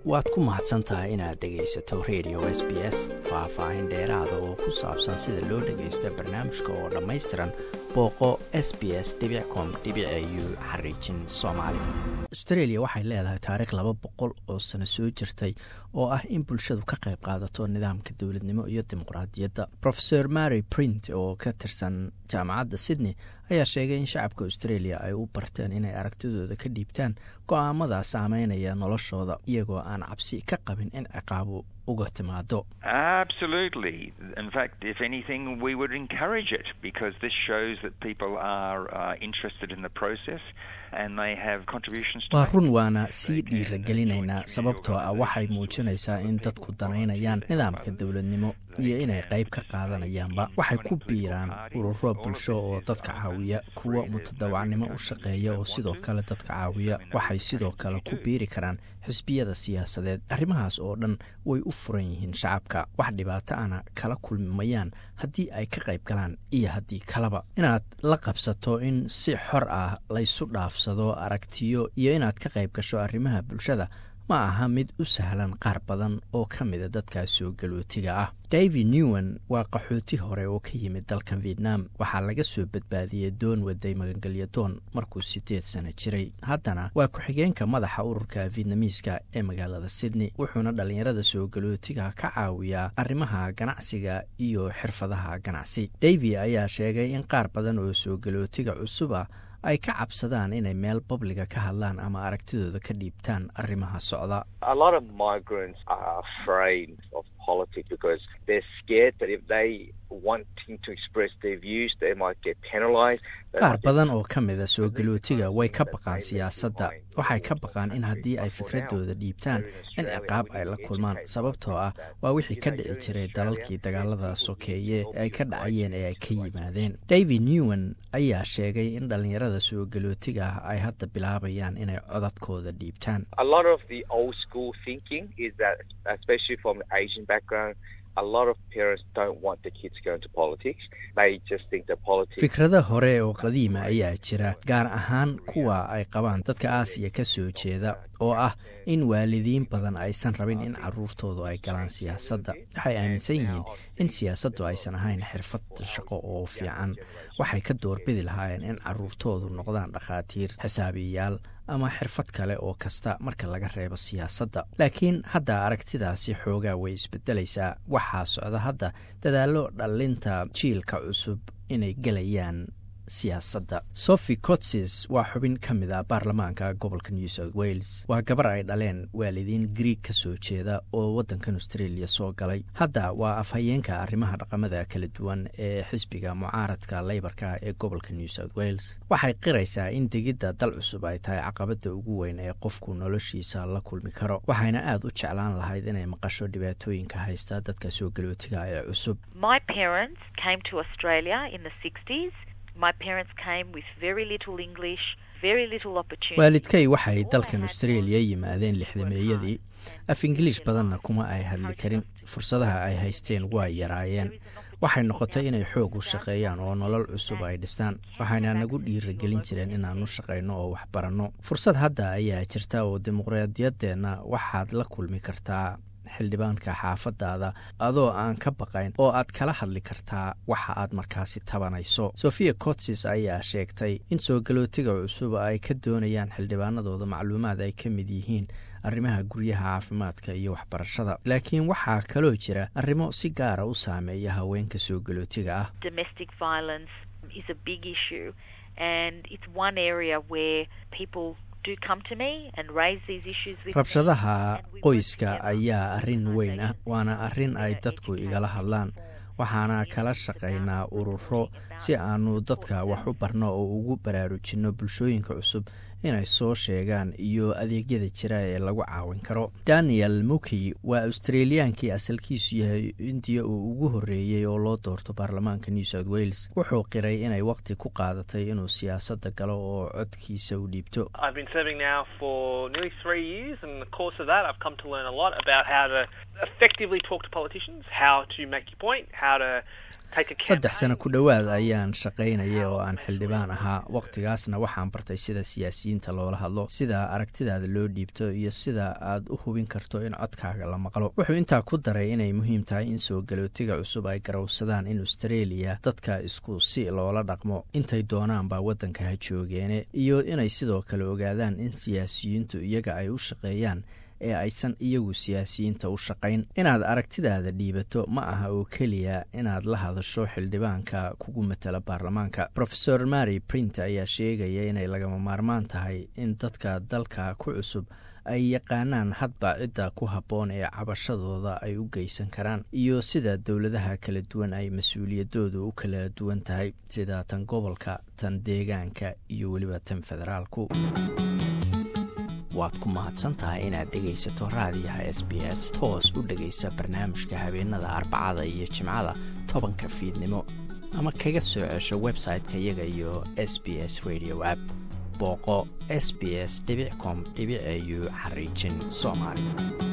waad ku mahadsan tahay inaad dhegaysato radio s b s faah-faahin dheeraada oo ku saabsan sida loo dhagaysto barnaamijka oo dhammaystiran booqo s b s com u xariijin soomaali austreeliya waxay leedahay taariikh laba boqol oo sano soo jirtay oo ah in bulshadu ka qayb qaadato nidaamka dowladnimo iyo dimuqraadiyadda rofeor mary print oo ka tirsan jaamacadda sydney ayaa sheegay in shacabka australia ay u barteen inay aragtidooda ka dhiibtaan go-aamada saameynaya noloshooda iyagoo aan cabsi ka qabin in ciqaabu uga timaado Absolutely. In fact, if anything, we would encourage it because this shows that people are uh, interested in the process and they have contributions to waa make. run waana sii dhiiragelinaynaa sababtoo ah waxay muujinaysaa in dadku danaynayaan nidaamka dowladnimo iyo inay qayb ka qaadanayaanba waxay ku biiraan ururo bulsho oo dadka caawiya kuwa mutadawacnimo u shaqeeya oo sidoo kale dadka caawiya waxay sidoo kale ku biiri karaan xisbiyada siyaasadeed arrimahaas oo dhan way u furan yihiin shacabka wax dhibaato ana kala kulmayaan haddii ay ka qayb galaan iyo haddii kaleba inaad la qabsato in si xor ah laysu dhaafsado aragtiyo iyo inaad ka qayb gasho arrimaha bulshada ma aha mid u sahlan qaar badan oo ka mida dadkaas soo galootiga ah david newan waa qaxooti hore oo ka yimid dalka vietnam waxaa laga soo badbaadiyey doon waday magangelyo doon markuu siddeed sano jiray haddana waa ku-xigeenka madaxa ururka vietnamiiska ee magaalada sydney wuxuuna dhallinyarada soo galootiga ka caawiyaa arrimaha ganacsiga iyo xirfadaha ganacsi david ayaa sheegay in qaar badan oo soo galootiga cusub ah ay ka cabsadaan inay meel babliga ka hadlaan ama aragtidooda ka dhiibtaan arrimaha socda A lot of migrants are afraid of politics because they're scared that if they wanting to express their views, they might get penalized. They qaar might get- badan oo ka mida soo galootiga way ka baqaan siyaasadda waxay ka baqaan in haddii ay fikradooda dhiibtaan in ciqaab ay la kulmaan sababtoo ah waa wixii ka dhici jiray dalalkii dagaalada sokeeye ee ay ka dhacayeen ee ay ka yimaadeen david newan ayaa sheegay in dhallinyarada soo galootiga ah ay hadda bilaabayaan inay codadkooda dhiibtaan A lot of the old school thinking is that, especially from the Asian background, a lot of parents don't want their kids to go into politics. They just think that politics. fikrada hore oo qadiima ayaa jira gaar ahaan kuwa ay qabaan dadka aasiya ka soo jeeda oo ah in waalidiin badan aysan rabin in caruurtoodu ay galaan siyaasadda waxay aaminsan yihiin in siyaasaddu aysan ahayn xirfad shaqo oo fiican waxay ka doorbidi lahaayeen in caruurtoodu noqdaan dhakhaatiir xisaabiyayaal ama xirfad kale oo kasta marka laga reebo siyaasadda laakiin hadda aragtidaasi xoogaa way isbedelaysaa waxaa socda hadda dadaallo dhallinta jiilka cusub inay gelayaan siyaasadda sophie cotses waa xubin ka mid ah baarlamaanka gobolka new south wales waa gabar ay dhaleen waalidiin griig ka soo jeeda oo waddankan australia soo galay hadda waa afhayeenka arrimaha dhaqamada kala duwan ee xisbiga mucaaradka leybarka ee gobolka new south wales waxay qiraysaa in degidda dal cusub ay tahay caqabadda ugu weyn ee qofku noloshiisa la kulmi karo waxayna aada u jeclaan lahayd inay maqasho dhibaatooyinka haysta dadka soo galootiga ee cusub My parents came to Australia in the 60s. My parents came with very little English, very little opportunity. waalidkay waxay dalkan australia yimaadeen lixdameeyadii af ingiliish badanna kuma ay hadli karin fursadaha ay haysteen waa yaraayeen waxay noqotay inay xoog u shaqeeyaan oo nolol cusub ay dhistaan waxayna nagu dhiiragelin jireen inaan u shaqayno oo wax baranno fursad hadda ayaa jirta oo dimuqraadiyaddeenna waxaad la kulmi kartaa xildhibaanka xaafadaada adoo aan ka baqayn oo aad kala hadli kartaa waxa aad markaasi tabanayso sofia cotsis ayaa sheegtay in soo galootiga cusub ay ka doonayaan xildhibaanadooda macluumaad ay ka mid yihiin arrimaha guryaha caafimaadka iyo waxbarashada laakiin waxaa kaloo jira arrimo si gaara u saameeya haweenka soo galootiga ah Domestic violence is a big issue, and it's one area where people do come to me and raise these issues with me, rabshadaha and we work qoyska together ayaa as arrin weyn ah organisations waana arrin to ay educate dadku igala people hadlaan waxaana kala shaqaynaa ururo si aanu dadka wax u barno oo ugu baraarujinno bulshooyinka cusub inay soo sheegaan iyo adeegyada jira ee lagu caawin karo daniel muki waa australiyaankii asalkiisu yahay indiya oo ugu horreeyey oo loo doorto baarlamaanka new south wales wuxuu qiray inay waqti ku qaadatay inuu siyaasadda galo oo codkiisa u dhiibto I've been serving now for nearly three years, and in the course of that, I've come to learn a lot about how to effectively talk to politicians, how to make your point, how to saddex sano ku dhowaad ayaan shaqaynaya oo aan xildhibaan ahaa wakhtigaasna waxaan bartay sida siyaasiyiinta loola hadlo sida aragtidaada loo dhiibto iyo sida aad u hubin karto in codkaaga la maqlo wuxuu intaa ku daray inay muhiim tahay in soo galootiga cusub ay garowsadaan in australia dadka isku si loola dhaqmo intay doonaan baa waddanka ha joogeene iyo inay sidoo kale ogaadaan in siyaasiyiintu iyaga ay u shaqeeyaan ee aysan iyagu siyaasiyiinta u shaqayn inaad aragtidaada dhiibato ma aha oo keliya inaad la hadasho xildhibaanka kugu matala baarlamaanka rofeor mary print ayaa sheegaya inay lagama maarmaan tahay in dadka dalka ku cusub ay yaqaanaan hadba cidda ku habboon ee cabashadooda ay u geysan karaan iyo sida dowladaha kala duwan ay mas-uuliyadooda u kala duwan tahay sida tan gobolka tan deegaanka iyo weliba tan federaalku waad ku mahadsantahay inaad dhegaysato raadiyaha s b s toos u dhegaysa barnaamijka habeenada arbacada iyo jimcada tobanka fiidnimo ama kaga soo cesho website-ka iyaga iyo s b s radio app booqo s b s com au xariijin soomaali